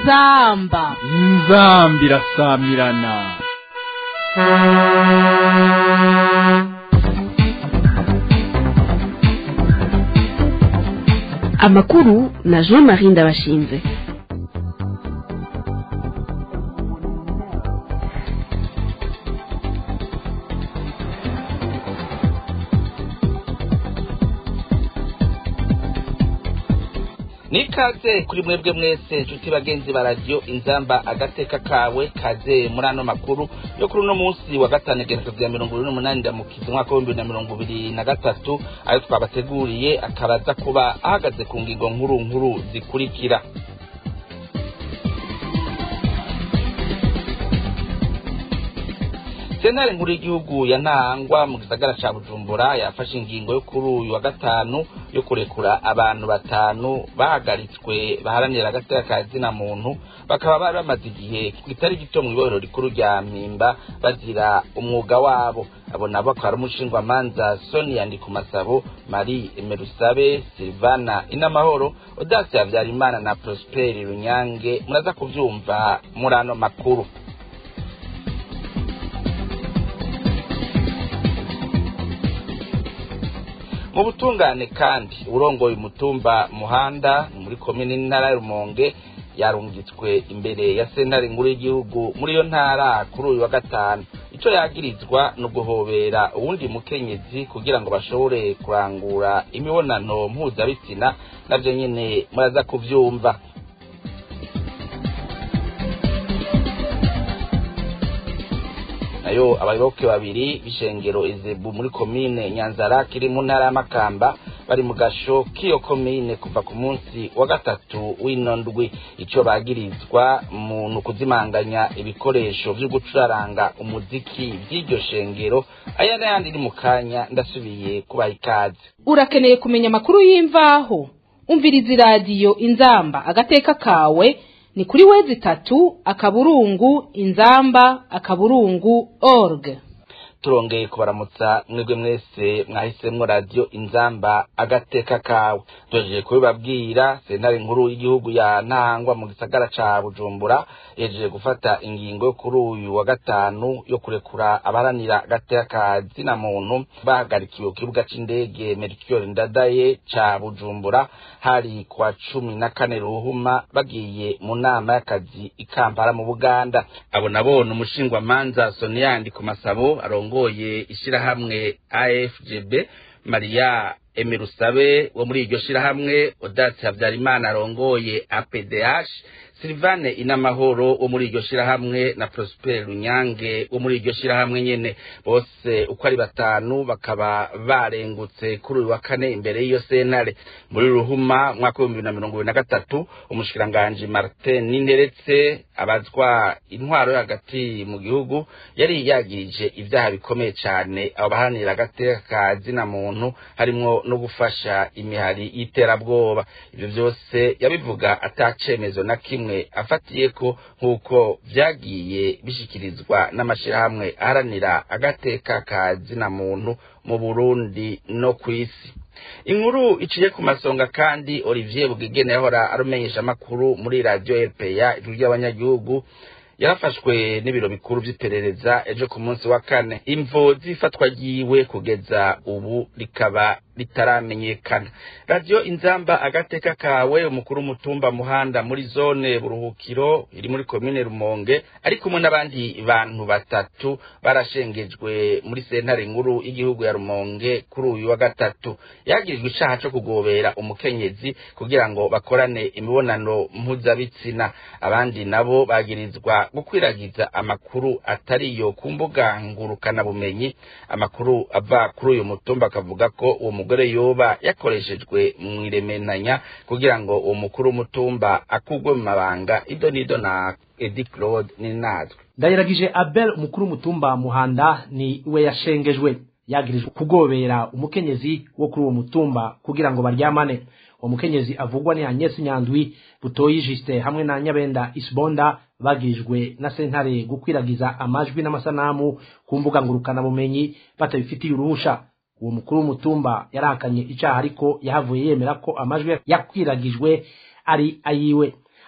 inzamba inzambi irasamirana amakuru na jean marie ndabashinze nikaze kuri mwebwe mwese nshuti bagenzi ba radiyo inzamba agateka kawe kaze muri ano makuru yo kuri uno munsi wa gatanu igenekerezo rya mirongo ibiri n'umunani ndamukiza umwaka w'ibihumbi na mirongo ibiri na gatatu ayo twabateguriye akaba aza kuba ahagaze ku ngingo nkuru nkuru zikurikira sentare nkuru y'igihugu ya ntangwa mu gisagara ca bujumbura yafashe ingingo yo kuri uyu wa gatanu yo kurekura abantu batanu bahagaritswe baharanira agateka ka zina muntu bakaba bari bamaze igihe kitari gito mu ibohero rikuru rya mpimba bazira umwuga wabo abo nabo akaba ari umushingwamanza sonia ndikumasabo marie emerusabe silvana inamahoro odasi habyarimana na prosperi runyange muraza kuvyumva muri ano makuru mu butungane kandi urongoye umutumba muhanda muri komini n'intara ya rumonge yarungitswe imbere ya sentare nkuru y'igihugu muri iyo ntara kuri uyu wa gatanu icyo yagirizwa ni uguhobera uwundi mukenyezi kugira ngo bashobore kurangura imibonano mpuzabitsina nabyo nyine muraza kubyumva nayo abayoboke babiri b'ishengero ezebu muri komine nyanzara kiri mu ntara y'amakamba bari mu gasho k'iyo komine kuva ku munsi wa gatatu w'ino ndwi icyo bagirizwa mu kuzimanganya ibikoresho byo gucuraranga umuziki by'iryo shengero aya n'ayandi ni mu kanya ndasubiye kubaha ikaze urakeneye kumenya amakuru y'imvaho umviriza iradiyo inzamba agateka kawe ni kuri wezi itatu akaburungu inzamba akaburungu org turongeye kubaramutsa mwebwe mwese mwahisemwo radiyo inzamba agateka kawe tuhejeje kubibabwira sentare nkuru y'igihugu ya ntangwa mu gisagara ca bujumbura yejeje gufata ingingo yo kuri uyu wa gatanu yo kurekura abaharanira agateka ka zina muntu bahagarikiwe ku kibuga c'indege mercure ndadaye ca bujumbura hari kwa cumi na kane ruhuma bagiye mu nama y'akazi ikampara mu buganda abo nabo ni umushingwamanza soniyandi ku masabo arongoye ishirahamwe afgb mariya emerusabe wo muri iryo shirahamwe odasi habyarimana arongoye apdh silvane inamahoro wo muri iryo shirahamwe na prosper runyange wo muri iryo shirahamwe nyene bose uko ari batanu bakaba barengutse kuri uyu wa kane imbere y'iyo sentare muri ruhuma mwaka w'ibihumbi bibiri na mirongo ibiri na gatatu umushikiranganji martin ninteretse abazwa intwaro yo hagati mu gihugu yari yagirije ibyaha bikomeye cyane abo baharanira agateka ka zina muntu harimwo no gufasha imihari y'iterabwoba ibyo byose yabivuga atacemezo na kimwe afatiye ko nk'uko byagiye bishyikirizwa n'amashyirahamwe aharanira agateka ka zina muntu mu burundi no ku isi inkuru iciye ku masonga kandi olivier bugegene yahora arumenyesha amakuru muri radiyo rpa ijwi ry'abanyagihugu yarafashwe n'ibiro bikuru by'iperereza ejo ku munsi wa kane imvo z'ifatwa ryiwe kugeza ubu rikaba ritaramenyekana radiyo inzamba agateka kawe umukuru w'umutumba muhanda muri zone buruhukiro iri muri komine rumonge ari kumwe n'abandi bantu batatu barashengejwe muri sentare nkuru y'igihugu ya rumonge kuri uyu wa gatatu yagirijwe icaha co kugobera umukenyezi kugira ngo bakorane imibonano mpuzabitsina abandi nabo bagirizwa gukwiragiza amakuru atariyo ku mbuga ngurukanabumenyi amakuru ava kuri uyu mutumba akavuga ko uwo mugore yoba yakoreshejwe mu iremenanya kugira ngo uwo mukuru w'umutumba akugwe mu mabanga ido n'ido na edi claude ninatwe ndayiragije abel umukuru w'umutumba muhanda ni we yashengejwe yagirijwe kugobera umukenyezi wo kuri uwo mutumba kugira ngo baryamane uwo mukenyezi avugwa ni Agnes Nyandwi Butoyi Justin hamwe na Nyabenda Isbonda bagirijwe na sentare gukwiragiza amajwi n'amasanamu ku mbuga ngurukana bumenyi batabifitiye uruhusha uwo mukuru w'umutumba yarahakanye icyaha ariko yahavuye yemera ko amajwi yakwiragijwe ari ayiwe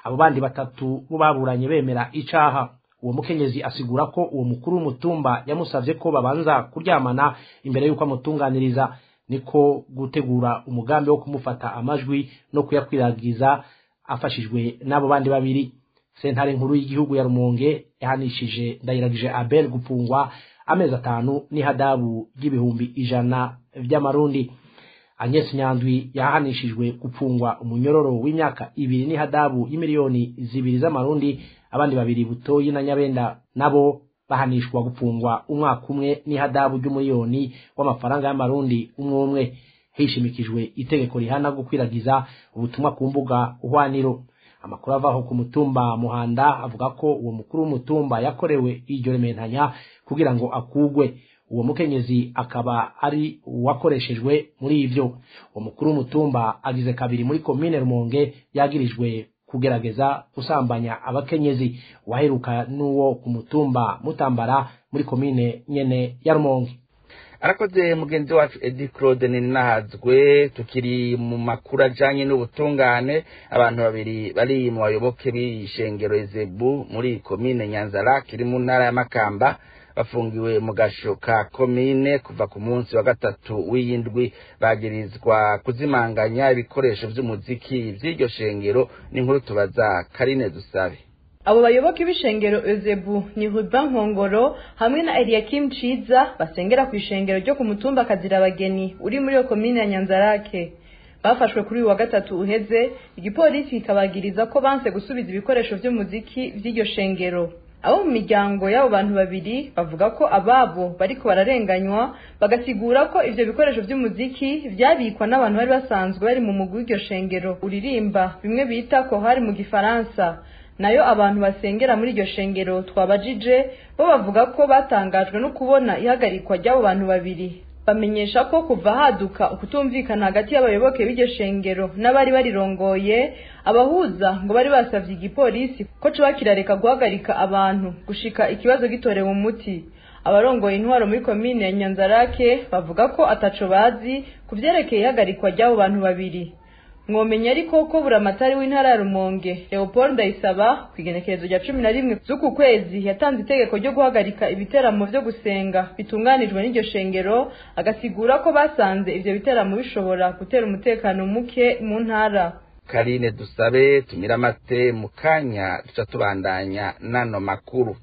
abo bandi batatu bo baburanye bemera icaha uwo mukenyezi asigura ko uwo mukuru w'umutumba yamusavye ko babanza kuryamana imbere y'uko amutunganiriza niko gutegura umugambi wo kumufata amajwi no kuyakwiragiza afashijwe n'abo bandi babiri sentare nkuru y'igihugu ya rumonge yahanishije ndayiragije abel gupfungwa amezi atanu n'ihadabu ry'ibihumbi ijana vy'amarundi agnes nyandwi yahanishijwe gupfungwa umunyororo w'imyaka ibiri n'ihadabu y'imiliyoni zibiri z'amarundi abandi babiri butoyi na nyabenda nabo bahanishwa gupfungwa umwaka umwe n'ihadabu ry'umuliyoni w'amafaranga y'amarundi umwe umwe hishimikijwe itegeko rihana gukwiragiza ubutumwa ku mbuga uhwaniro amakuru avaho ku mutumba muhanda avuga ko uwo mukuru w'umutumba yakorewe iryo rementanya kugira ngo akugwe uwo mukenyezi akaba ari uwakoreshejwe muri ivyo uwo mukuru w'umutumba agize kabiri muri komine rumonge yagirijwe kugerageza gusambanya abakenyezi waheruka n'uwo ku mutumba mutambara muri komine nyene ya rumonge arakoze mugenzi wacu edi claude ninahazwe tukiri mu makuru ajanye n'ubutungane abantu babiri bari mu bayoboke b'ishengero ezebu muri komine nyanzarake iri mu ntara ya makamba bafungiwe mu gasho ka komine kuva ku munsi wa gatatu w'iyindwi bagirizwa kuzimanganya ibikoresho vy'umuziki vy'iryo shengero n'inkuru tubaza karine dusabe abo bayoboke b'ishengero ezebu ni ruban nkongoro hamwe na eliakim ciza basengera ku ishengero ryo ku mutumba kazirabageni uri muri iyo komine ya nyanzarake bafashwe kuri uyu wa gatatu uheze igipolisi kikabagiriza ko banse gusubiza ibikoresho vy'umuziki vy'iryo shengero abo mu miryango y'abo bantu babiri bavuga ko ababo bariko bararenganywa bagasigura ko ivyo bikoresho vy'umuziki vyabikwa n'abantu bari basanzwe bari mu mugwi w'iryo shengero uririmba bimwe bita kohari mu gifaransa nayo abantu basengera muri iryo shengero twabajije bo bavuga ko batangajwe no kubona ihagarikwa ry'abo bantu babiri bamenyesha ko kuva haduka ukutumvikana hagati y'abayoboke b'iryo shengero n'abari barirongoye abahuza ngo bari basavye igipolisi ko coba kirareka guhagarika abantu gushika ikibazo gitorewe umuti abarongoye intwaro muri komine ya nyanzarake bavuga ko ataco bazi ku vyerekeye ihagarikwa ry'abo bantu babiri mwomenya ariko ko buramatari w'intara ya rumonge leopold ndayisaba ku igenekerezo rya cumi na rimwe z'uku kwezi yatanze itegeko ryo guhagarika ibiteramo vyo gusenga bitunganijwe n'iryo shengero agasigura ko basanze ivyo biteramo bishobora gutera umutekano muke mu ntara karine dusabe tumira amate mu kanya duca tubandanya n'ano makuru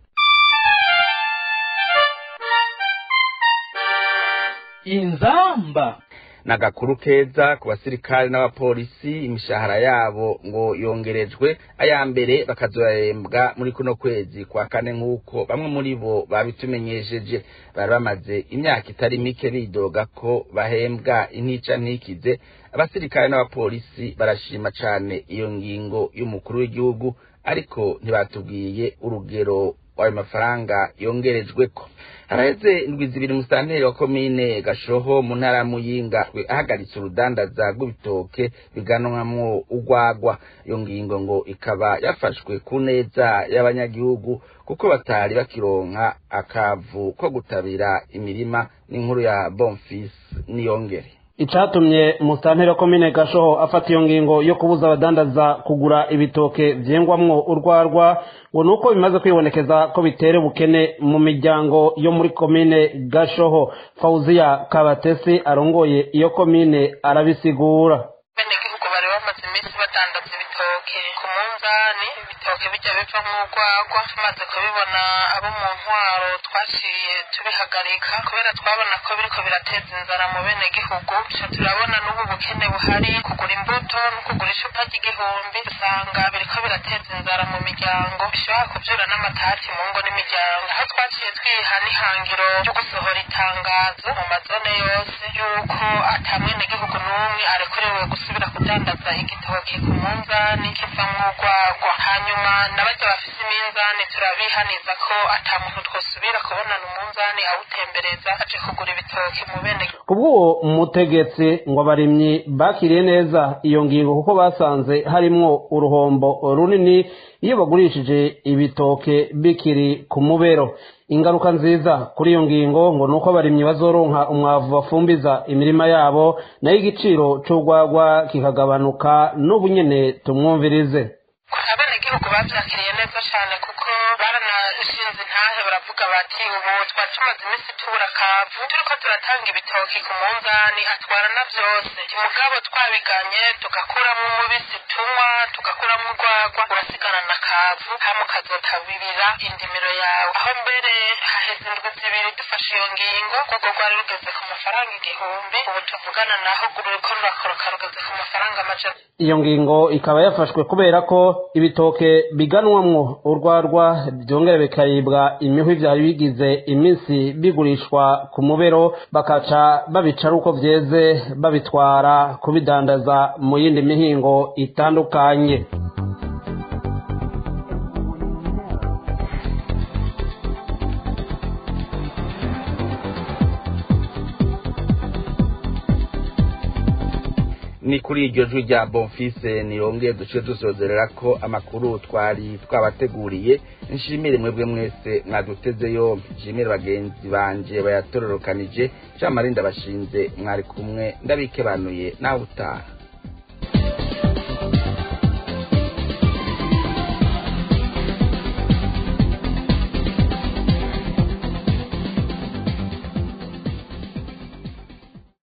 inzamba nagakuru keza ku basirikare n'abapolisi imishahara yabo ngo yongerejwe aya mbere bakazohembwa muri kuno kwezi kwa kane nk'uko bamwe muri bo babitumenyesheje bari bamaze imyaka itari mike bidoga ko bahembwa intica ntikize abasirikare n'abapolisi barashima cane iyo ngingo y'umukuru w'igihugu ariko ntibatubwiye urugero ayo mafaranga yongerejweko haraheze indwi zibiri musitanteri wa komine gashoho mu ntara ya muyinga ahagaritse urudandaza rw'ibitoke biganwamwo urwagwa iyo ngingo ngo ikaba yafashwe ku neza y'abanyagihugu kuko batari bakironka akavu ko gutabira imirima n'inkuru ya bonfisi niyongere icatumye musitanteri wa komine gashoho afata iyo ngingo yo kubuza abadandaza kugura ibitoke vyengwamwo urwarwa ngo ni uko bimaze kwibonekeza ko bitera ubukene mu miryango yo muri komine gashoho fawuziya kabatesi arongoye iyo komine arabisigura benegihugu bari bamaze iminsi badandaza ibitoke ku munzani ibitoke bijya biva nk'urwagwa tumaze kubibona abo mu ntwaro twaciye tubihagarika kubera twabona ko biriko birateza inzara mu benegihugu tuca turabona n'ubu bukene buhari kugura imbuto no kugura icupa ry'igihumbi usanga biriko birateza inzara mu miryango bishobora kuvyura n'amatati mu ngo n'imiryango aho twaciye twiha n'ihangiro ryo gusohora itangazo mu mazone yose y'uko ata mwenegihugu n'umwe arekuriwe gusubira kudandaza igitoke ku munzani kivamwo urwagwa hanyuma n'abarya bafise iminzani turabihaniza ko ata muntu twosubira kubonana umunzani awutembereza aje kugura ibitoke mu bene kubw'uwo mutegetsi ngo abarimyi bakiriye neza iyo ngingo kuko basanze harimwo uruhombo runini iyo bagurishije ibitoke bikiri ku mubero ingaruka nziza kuri iyo ngingo ngo ni uko abarimyi bazoronka umwavu bafumbiza imirima yabo nayo igiciro c'urwagwa kikagabanuka n'ubu nyene tumwumvirize abenegihugu bavyakiriye neza cane kuko baranashinze intahe baravuga bati ubu twari tumaze iminsi tubura kavu turiko turatanga ibitoki ku munzani atwara na vyose mugabo twabiganye tugakuramwo umubisi tunywa tugakuramwo urwagwa urasigana na kavu hama ukazotabirira indimiro yawe aho mbere haheze indwi zibiri dufashe iyo ngingo rwego rwari rugeze ku mafaranga igihumbi ubu tuvugana naho ruriko rurakoroka rugeze ku mafaranga amajana iyo ngingo ikaba yafashwe kubera ko ibitoke biganwamwo urwarwa byongera bikaribwa imihwi byari bigize iminsi bigurishwa ku mubero bakaca babica ari uko byeze babitwara kubidandaza mu yindi mihingo itandukanye ni kuri iryo jwi rya bonfise niyongeye duce dusozerera ko amakuru twari twabateguriye nshimire mwebwe mwese mwaduteze yombi nshimire bagenzi banje bayatororokanije cyamarinda bashinze mwari kumwe ndabikebanuye nawe utaha